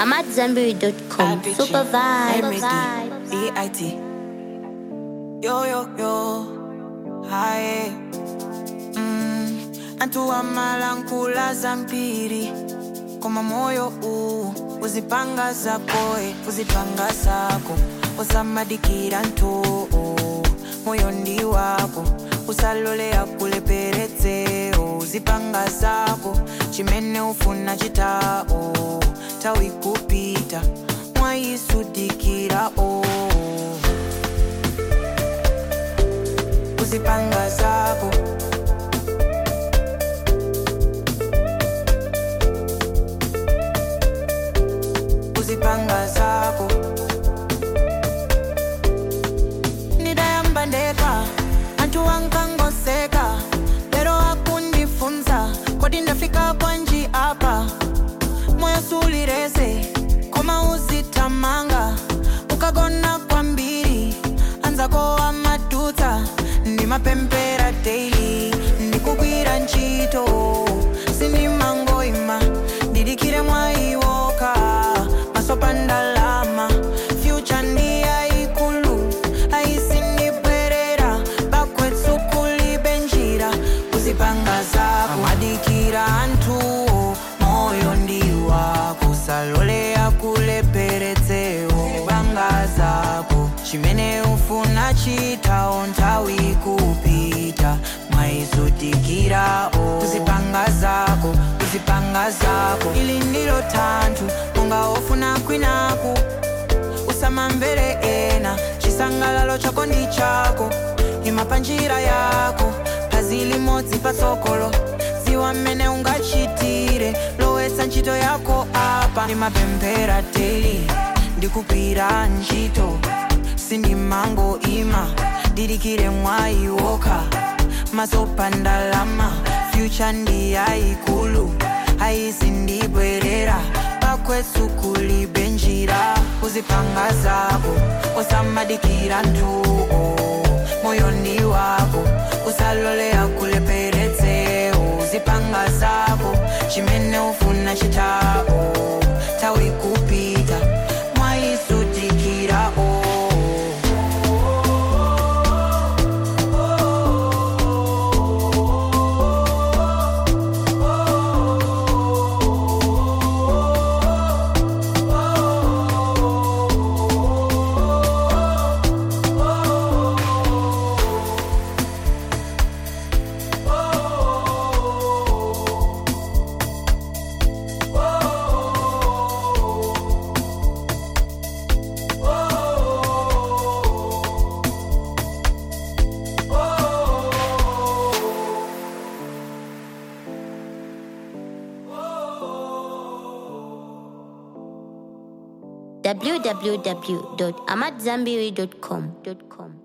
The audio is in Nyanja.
I'm at Zenberry.com. Super vibes. B-I-T. Yo, yo, yo. Hi. Mm. Antu amalankula zampiri koma moyo u uzipanga zako eh, uzipanga zako usamadikira ntu moyo ndi wako usalole akuleperetse uzipanga zako chimene ufuna chitao tawi kupita mwayisudikira o uzipanga zako uzipanga zako ndidayamba ndeka anthu ankangoseka lero akundifunza kodi ndafika bwanji apa moyo sulirese koma uzitamanga ukagona kwambiri anzako amadutsa ndimapempera daily ndikugwira ntchito sindimangoima ndidikire mwayiwoka masopa ndalama fyucha ndi yayikulu ayisindibwerera bakwetsu kulibe njira kuzipanga zako adikira anthuwo moyo ndi wako salole akuleperetsewo panga zako chimene ufuna chitawo nthawi kupita mwaizodikirawo kuzipanga zako kuzipanga zako ili ndilo thanthwe monga ofuna kwinaku usamamvere ena chisangalalo chako ndi chako ima pa njira yako phazi limodzi patsogolo ziwa mmene ungachitire lowetsa ntchito yako apa ndimapemphera daily ndikugwira ntchito sindimango ima didikire mwayiwoka masopa ndalama fyucha ndi yayikulu ayisindibwerera bakwetsu kulibe njira uzipanga zako usamadikira ntuo moyo ndi wako usalole akuleperetse uzipanga zako chimene ufuna chitao tawi kupita mwayisudikira o www.amatzambiri.com.